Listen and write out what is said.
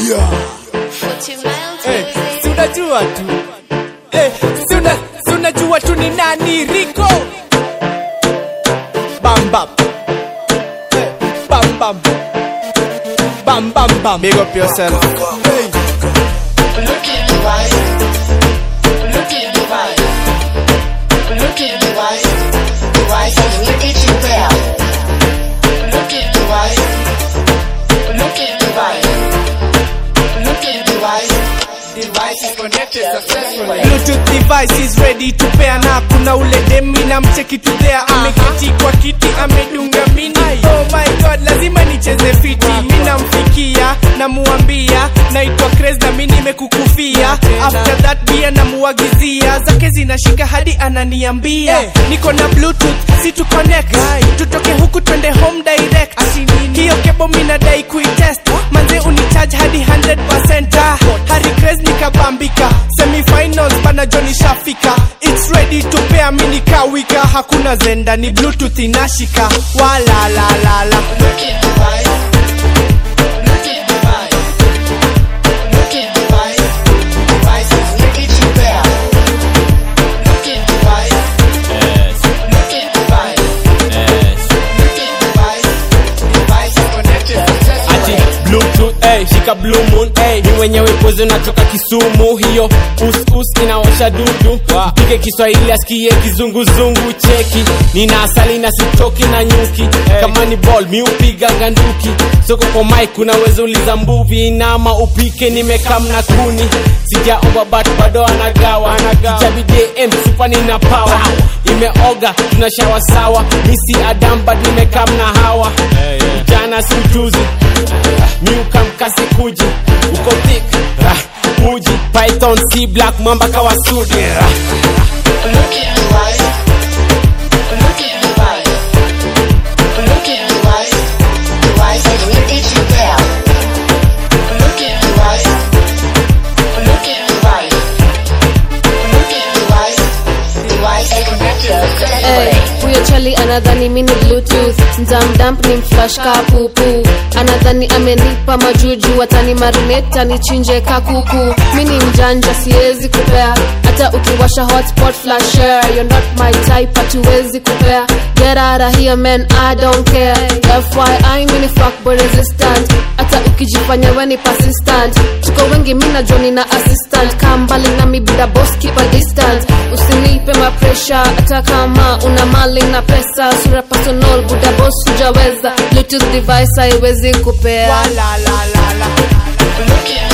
Eh, si unajua tu Eh, si una- si unajua tu ni nani Rico Bam bam Eh, Bam bam Bam bam bam Big up yourself hey. Bluetooth device is ready to pair na kuna ule demi na mcheki tu there ameketi kwa kiti amedunga mini oh my god lazima nicheze fiti mi namfikia namuambia naitwa Craze na mi nimekukufia after that pia namuagizia zake zinashika hadi ananiambia niko na bluetooth si tu connect tutoke huku twende home direct hiyo kebo mi nadai kuitest manze unicharge hadi 100% Ah, Harry Craze nikabambika semifinals bana Johnny shafika it's ready to pair mi nikawika hakuna zenda ni bluetooth inashika wala la la la ati bluetooth eh, shika blue moon eh, ni mwenyewe pozo natoka kisumu hiyo us us inaosha dudu pige kiswahili asikie kizunguzungu cheki nina asali na sitoki na nyuki kama ni ball mi upiga ganduki soko kwa mic unaweza uliza mbuvi nama upike nimekam na kuni sijaomba but bado anagawa kichabi dm supa nina power imeoga tunashawa sawa misi adam but nimekam na hawa jana si ujuzi miuka mkasi kuji uko thick ah, uji python c black mamba kawasudi ah. Hey, huyo chali anadhani mini bluetooth mdamdamp ni mflash ka pupu anadhani amenipa majuju watani marineta nichinje kakuku mini mjanja siwezi kupea hata ukiwasha hotspot flash share you're not my type hatuwezi kupea get out of here man i don't care fyi mini fuckboy resistant hata ukijifanya weni persistent tuko wengi mina joni na assistant kaa mbali nami bila boss keep a distance usinipe mapresha hata kama una mali na pesa sura personal buda boss hujaweza bluetooth device haiwezi kupea wala la la la